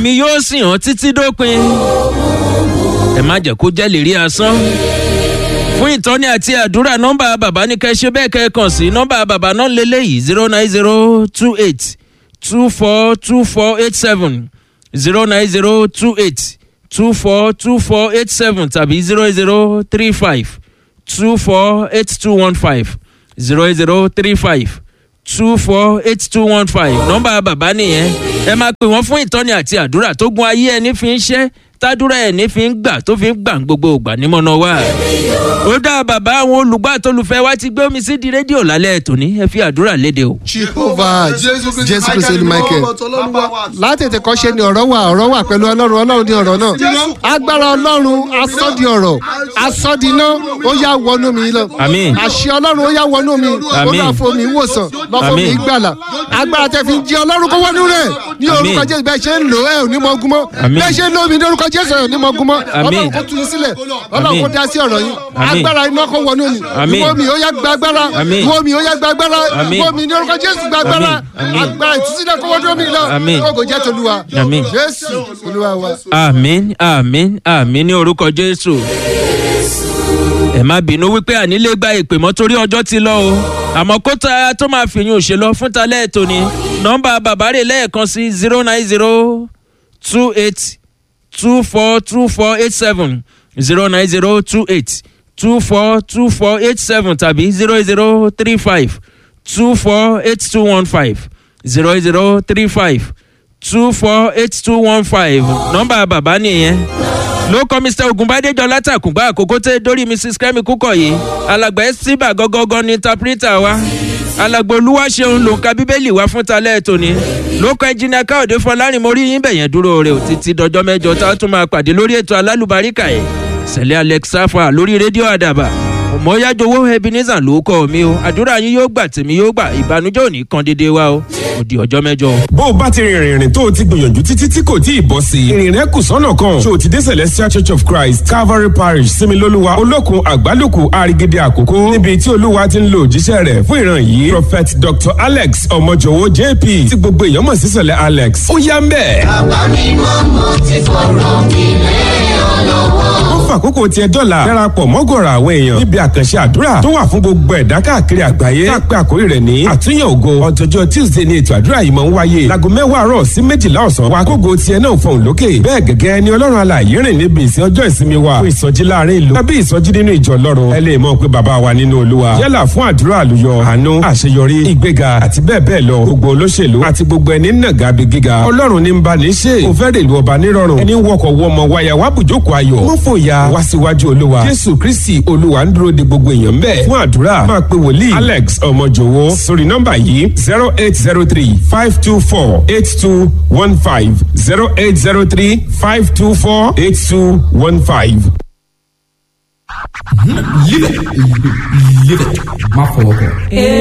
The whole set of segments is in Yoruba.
èmi yóò sìn ọ́ títí dópin ẹ má jẹ́ kó jẹ́ lérí asán fún ìtọ́ni àti àdúrà nọ́mbà bàbá ní kẹ́ ṣe bẹ́ẹ̀ kẹ́ kàn sí nọ́mbà bàbá náà lélẹ́yìí zero nine zero two eight two four two four eight seven zero nine zero two eight two four two four eight seven tàbí zero zero three five two four eight two one five zero zero three five two four eight two one five nọ́mbà bàbá nìyẹn ẹ máa pè wọ́n fún ìtọ́ni àti àdúrà tó gun ayé ẹni fi ń ṣẹ́ tádúrà ẹni fi ń gbà tó fi ń gbà gbogbo ògbà nímọ̀nà wa. ó dá bàbá àwọn olùgbọ́ àtolùfẹ́ wa ti gbé omi sí di rédíò lálẹ́ tòní ẹ fi àdúrà léde o. jehovah jésù kristu ni michael látètè kọ́ ṣe ni ọ̀rọ̀ wà ọ̀rọ̀ wà pẹ̀lú ọlọ́run ọlọ́run ní ọ̀rọ̀ náà agbára ọlọ́run asọ́di ọ̀rọ̀ asọ́di iná ó yá wọnú mi lọ Àmín. àṣẹ ọlọ́run ó yá wọnú mi ó Àmín. bá fún mi wòsàn lọ́fọ̀ mi Àmín. gbàlà agbára tẹ fi jí ọlọ́run kó wọnú rẹ̀ ní orúkọ Àmín. jésù bẹ́ẹ̀ ṣe ń lò ẹ́ ò ní mọ ogun mọ́ Àmín. bẹ́ẹ̀ ṣe ń lò mí ní orúkọ jésù ẹ̀ ò ní mọ ogun mọ́ Àmín. ọlọ́run kó tún yín sílẹ̀ ọlọ́run Àmín. kó dá sí ọ̀rọ̀ yín Àmín. agbára iná kó wọnú mi Àmín. ìwọ mi ó yá gba agbára Àmín. ìwọ mi ó yá gba agbára Àmín. ìwọ mi ní orúkọ jésù gba agbára Àmín. Àmín. agbára ìtúsílẹ̀ kó wọnú mi lọ Àmín. kó jẹ́ tolúwa Àmín. jésù olúwa wa. àmín àmín àmín ní orúkọ jésù. ẹ má bínú wípé ànílé gba ìpè mọ́ torí ọjọ́ ti lọ o àmọ́ kóta tó máa fìyún òṣè lọ fún talẹ́ ètò ni nọ́mbà bàbá rẹ̀ lẹ́ẹ̀kan sí zero nine zero two eight two four two four eight seven zero nine zero two eight two four two four eight seven tàbí zero zero three five two four eight two one five zero zero three five two four eight two one five nọ́mbà bàbá nìyẹn ló kọ́ mr ogunbádéjọ látàkùngbà àkókò tẹ́ dórí mrs kẹ́mi kúkọ̀ yìí alàgbà ẹ́síbà gọ́gọ́gọ́ ní tapirita wa alàgbà olúwaṣeun ló ń ka bíbélì wá fún talẹ́ tòní ló kọ́ ẹnjìnìà káòdé fọlárin mo rí yín bẹ̀yẹn dúró rẹ̀ ò títí dọjọ́ mẹ́jọ tá a tún máa pàdé lórí ètò alálùbáríkà yìí sẹ̀lẹ̀ alex safa lórí rédíò àdàbà ọmọyájọwọ́ ebenezer ló kọ́ mi o àdúrà yín yóò gbà tèmi yóò gbà ìbànújẹ́ ò ní kan dédé wa o òdì ọjọ́ mẹ́jọ o. bó o bá ti rìnrìn ìrìn tó o ti gbìyànjú títí tí kò tí ì bọ́ sí i ìrìn rẹ kù sọ́nà kan ṣé o ti dé celestial church of christ calvary parish similoluwa olókun àgbálùkù àrígídé àkókò níbi tí olúwa ti ń lo òjíṣẹ́ rẹ̀ fún ìran yìí prophet dr alex ọmọjọwọ jp tí gbogbo èèyàn mọ̀ sí sẹ̀lẹ̀ alex ó yá ń bẹ̀. ó fàkókò tiẹ̀ dọ́là darapọ̀ mọ́gọ̀rọ̀ àwọn èèyàn níbi àkànṣe àdúrà tó wà fún gbogbo ẹ̀dá káàkiri àgbáyé tá a pé àkórí rẹ̀ ní àtúnyẹ̀ ògo ọ̀tọ̀jọ́ tuesday ni ètò àdúrà yìí máa ń wáyé láago mẹ́wàá àárọ̀ sí méjìlá ọ̀sán wa kógo tiẹ̀ náà fọ̀hún lókè bẹ́ẹ̀ gẹ́gẹ́ ni ọlọ́run alààyè rìn níbi ìsìn ọjọ́ ìsinmi wa fún ìsọjí láàrin ìlú tàbí ìsọjí nínú ìjọ ọlọ́run ẹ lè mọ̀ pé bàbá wa nínú olúwa yálà fún àdúrà àlùyọ àánú àṣeyọrí ìgbéga àti bẹ́ẹ̀ bẹ́ẹ̀ lọ gbogbo olóṣèlú àti gbogbo ẹni nàgà bí gíga ọlọ́run ní ń bá ní ṣe kò fẹ́ rèlú ọba nírọ̀rùn ẹni wọkọ̀ wọmọ wáyà wá bùjókòó ayọ̀ wọ́n fòyà wá síwájú olúwa jésù kristi olúwa ń dúró de gbogbo èèyàn bẹ́ẹ̀ fún àdúrà máa pe wòlíì alex ọmọjòwó sórí nọ́mbà yìí zero eight zero three five two four eight two one five zero eight zero three five two four eight two one five. Live it. Live it. Má fọwọ́ kọ.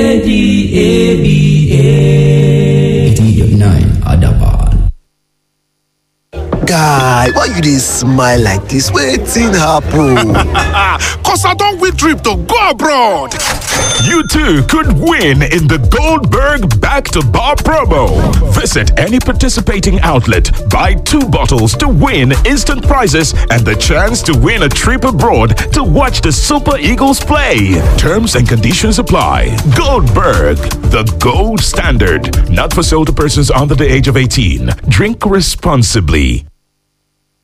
A-D-A-B-A. 89 Adaban. guy why you dey smile like dis wetin happen. Cause I don't win trip to go abroad. You too could win in the Goldberg Back to Bar promo. Visit any participating outlet, buy two bottles to win instant prizes and the chance to win a trip abroad to watch the Super Eagles play. Terms and conditions apply. Goldberg, the gold standard. Not for sale to persons under the age of 18. Drink responsibly.